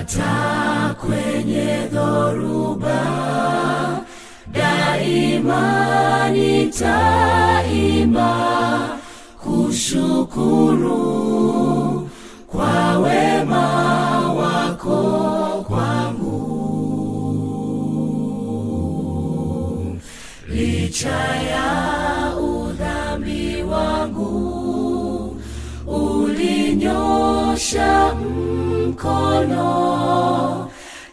hata kwenye dhoruba daima nitaimba kushukuru kwa wema wako kwangu licha ya udhambi wangu ulinyosha mkono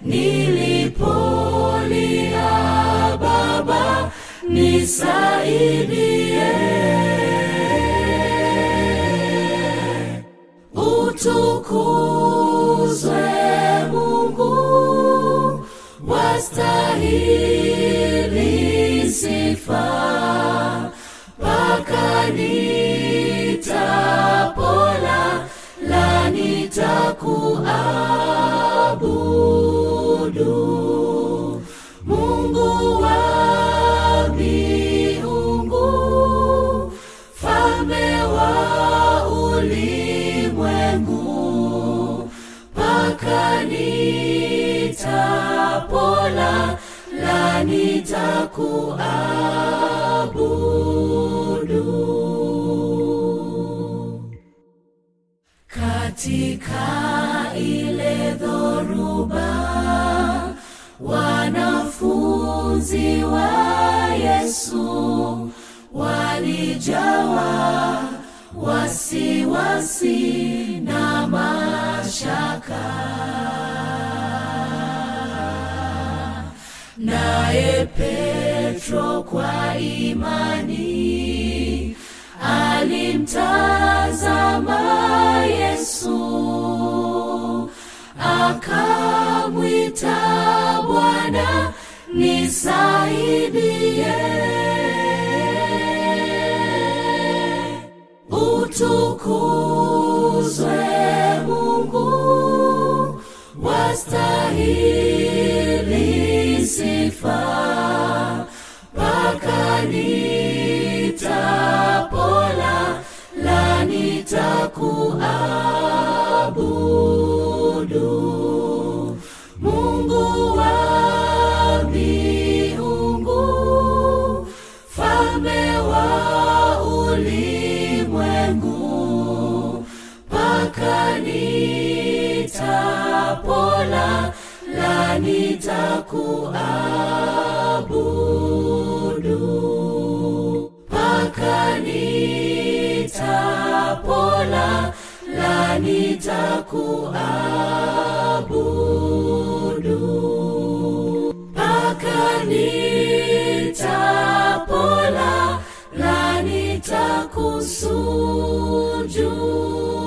nilipolia baba nisaidie utukuzwe mungu wastahili sifa mpaka nitapola la nitakuabudu mungu wa miungu falme wa ulimwengu mpaka nitapola la nitakuabudu katika ile dhoruba wanafunzi wa yesu walijawa wasiwasi na mashaka naye petro kwa imani alimtazama yesu akamwita bwana nisaidie utukuzwe mungu wastahili sifa mpaka nitapola la nitakuabudu mungu wa miungu falme wa ulimwengu mpaka nitapola la nitakuabudu mpaka nitapola la nitakuabudu mpaka nitapola la nitakusujudu